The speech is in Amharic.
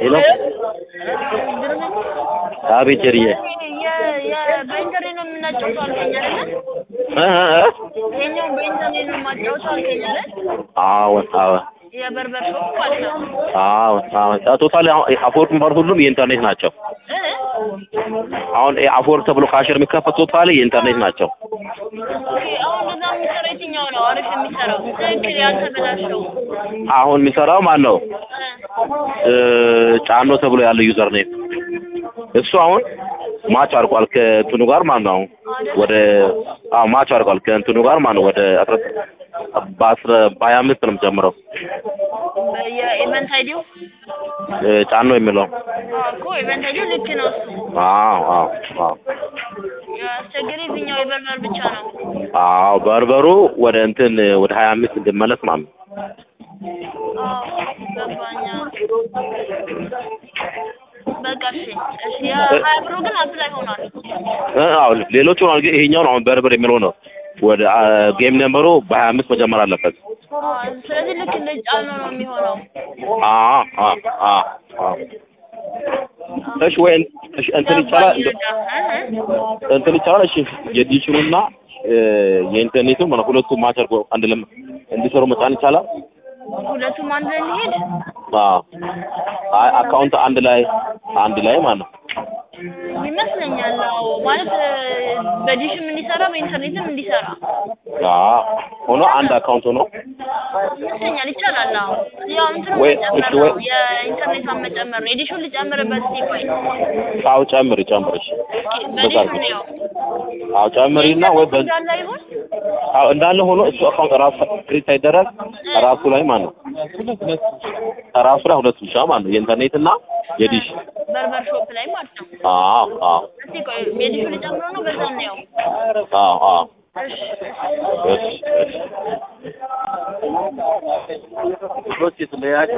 ሄሎ አቤት ጀርዬ በኢንተርኔት ነው የምናጫውተው አልከኝ አይደለ? እ እ እ ይሄኛውን በኢንተርኔት ነው የማጫውተው አልከኝ አይደል? አዎን አዎን የበርበር ሾፕ ማለት ነው። አዎን አዎን ቶታሊ አፎርድ የሚባሉ ሁሉም የኢንተርኔት ናቸው። እ? አሁን አፎርድ ተብሎ ካሽር የሚከፈት ቶታሊ የኢንተርኔት ናቸው። ኦኬ አሁን እንደዛ የሚሰራ የትኛው ነው አሪፍ የሚሰራው? ትክክል ያልተበላሸው? አሁን የሚሰራው ማን ነው? እ? እ ጫኖ ተብሎ ያለው ዩዘር ኔም እሱ አሁን ማች አድርጓል ከእንትኑ ጋር ማለት ነው። አሁን ወደ አዎ ማች አድርጓል ከእንትኑ ጋር ማለት ነው። ወደ አስራ በአስራ በሀያ አምስት ነው የምጀምረው የኢቨንት አይዲው እ ጫኖ የሚለው እኮ ኢቨንት አይዲው ልክ ነው እሱ። አዎ አዎ አዎ ያስቸገረ የትኛው የበርበር ብቻ ነው? አዎ በርበሩ ወደ እንትን ወደ ሀያ አምስት እንድመለስ ማለት ነው። አዎ ገባኛ። በቃ እሺ እሺ የሀያ ብሩ ግን አፕላይ ሆኗል። እ አዎ ሌሎቹ ነው ግን ይሄኛው ነው አሁን በርበር የሚለው ነው ወደ ጌም ነምበሩ በሀያ አምስት መጀመር አለበት። አዎ፣ ስለዚህ ልክ እንደ ጫነው ነው የሚሆነው። አዎ አዎ አዎ አዎ እሺ ወይ እሺ እንትን ይቻላል እንደ- እንትን ይቻላል። እሺ የዲሽኑና እ የኢንተርኔቱ ማለት ሁለቱ ማች አድርጎ አንድ ለም እንዲሰሩ መጫን ይቻላል። ሁለቱም አንድ ላይ ሊሄድ አዎ አይ አካውንት አንድ ላይ አንድ ላይ ማለት ነው። ይመስለኛል። አዎ ማለት በዲሽም እንዲሰራ በኢንተርኔትም እንዲሰራ አዎ ሆኖ አንድ አካውንት ሆኖ ይመስለኛል። ይቻላል። አዎ ያው እንትኑ ወይ- መጨመር እሺ ነው ወይ- የኢንተርኔቷን መጨመር ነው። የዲሹን ልጨምርበት እስኪ ቆይ አዎ ጨምሪ ጨምሪ እሺ በዲሹን ነው አዎ ጨምሪና ወይ በ እንዳለ ይሁን አዎ እንዳለ ሆኖ እሱ አካውንት ራሱ ክሬት ሳይደረግ ራሱ ላይ ማለት ነው ራሱ ላይ ሁለት ብቻ ማለት ነው የኢንተርኔት እና የዲሽ በርበር ሾፕ ላይ ማለት ነው። አዎ አዎ እስኪ ቆይ የዲሹን ልጨምረው ነው በዛ ነው አዎ አዎ እሺ እሺ እሺ